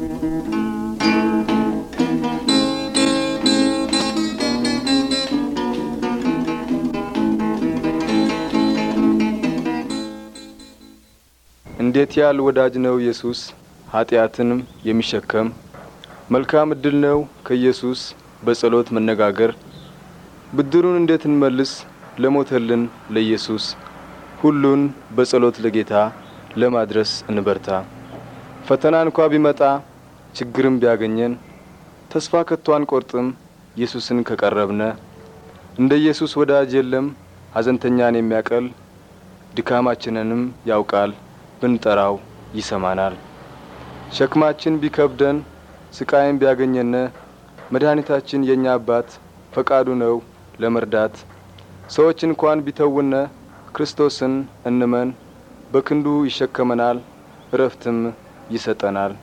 እንዴት ያል ወዳጅ ነው ኢየሱስ ኃጢአትንም የሚሸከም መልካም እድል ነው ከኢየሱስ በጸሎት መነጋገር ብድሩን እንዴት እንመልስ ለሞተልን ለኢየሱስ ሁሉን በጸሎት ለጌታ ለማድረስ እንበርታ። ፈተና እንኳ ቢመጣ ችግርም ቢያገኘን ተስፋ ከቶ አንቆርጥም ኢየሱስን ከቀረብነ እንደ ኢየሱስ ወዳጅ የለም ሐዘንተኛን የሚያቀል ድካማችንንም ያውቃል ብንጠራው ይሰማናል። ሸክማችን ቢከብደን ስቃይም ቢያገኘነ መድኃኒታችን የእኛ አባት ፈቃዱ ነው ለመርዳት። ሰዎች እንኳን ቢተውነ ክርስቶስን እንመን በክንዱ ይሸከመናል እረፍትም ይሰጠናል።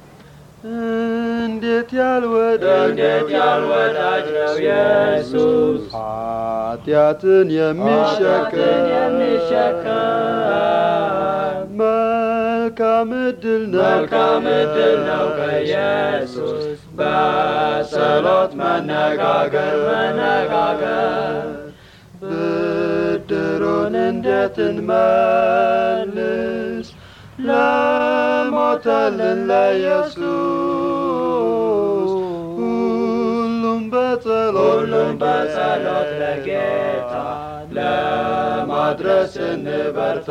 እንዴት ያልወዳጅ እንዴት ያልወዳጅ ነው ኢየሱስ ኃጢአትን የሚሸከም የሚሸከም መልካም እድል ነው መልካም እድል ነው ከኢየሱስ በጸሎት መነጋገር መነጋገር ብድሩን እንዴት እንመልስ ለሞተልን ለኢየሱስ ሁሉም በጸሎት ሁሉም በጸሎት ለጌታ ለማድረስ እንበርታ።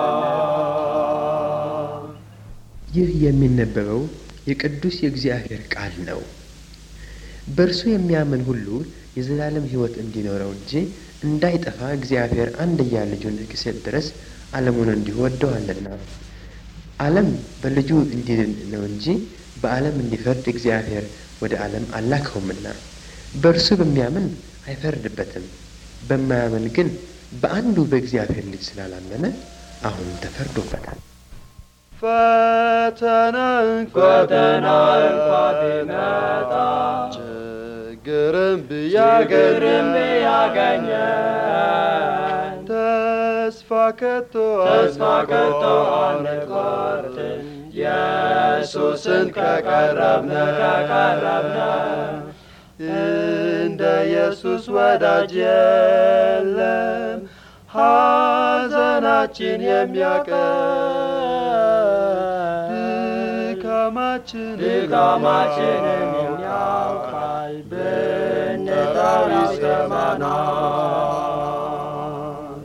ይህ የሚነበበው የቅዱስ የእግዚአብሔር ቃል ነው። በእርሱ የሚያምን ሁሉ የዘላለም ሕይወት እንዲኖረው እንጂ እንዳይጠፋ እግዚአብሔር አንድያ ልጁን እስኪሰጥ ድረስ ዓለሙን እንዲሁ ወደዋልና። ዓለም በልጁ እንዲድን ነው እንጂ በዓለም እንዲፈርድ እግዚአብሔር ወደ ዓለም አላከውምና። በእርሱ በሚያምን አይፈርድበትም። በማያምን ግን በአንዱ በእግዚአብሔር ልጅ ስላላመነ አሁን ተፈርዶበታል። ፈተና እንኳ ፈተና እንኳ ቢመጣ ችግርም ችግርም ቢያገኘን ቢያገኘን ተስፋ ከቶ ተስፋ ከቶ አንቆርጥም ኢየሱስን ከቀረብነ ከቀረብነ እንደ ኢየሱስ ወዳጅ የለም ሐዘናችን የሚያቀል ድካማችን ድካማችንን ያውቃል ብንጠራው ይሰማናል።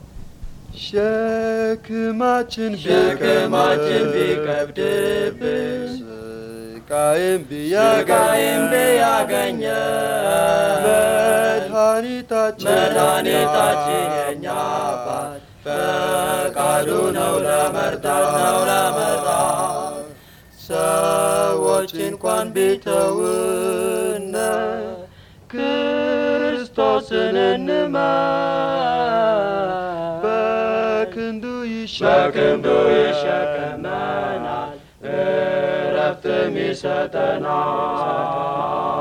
ሸክማችን ሸክማችን ቢከብድብን ስቃይም ስቃይም ቢያገኘን ቢያገኘን መድኃኒታችን መድኃኒታችን የእኛ አባት ፈቃዱ ነው ለመርዳት ነው ለመርዳት ሰዎች እንኳን ቢተውነ ክርስቶስን እንመን በክንዱ በክንዱ ይሸከመናል ይሸከመናል እረፍትም ይሰጠናል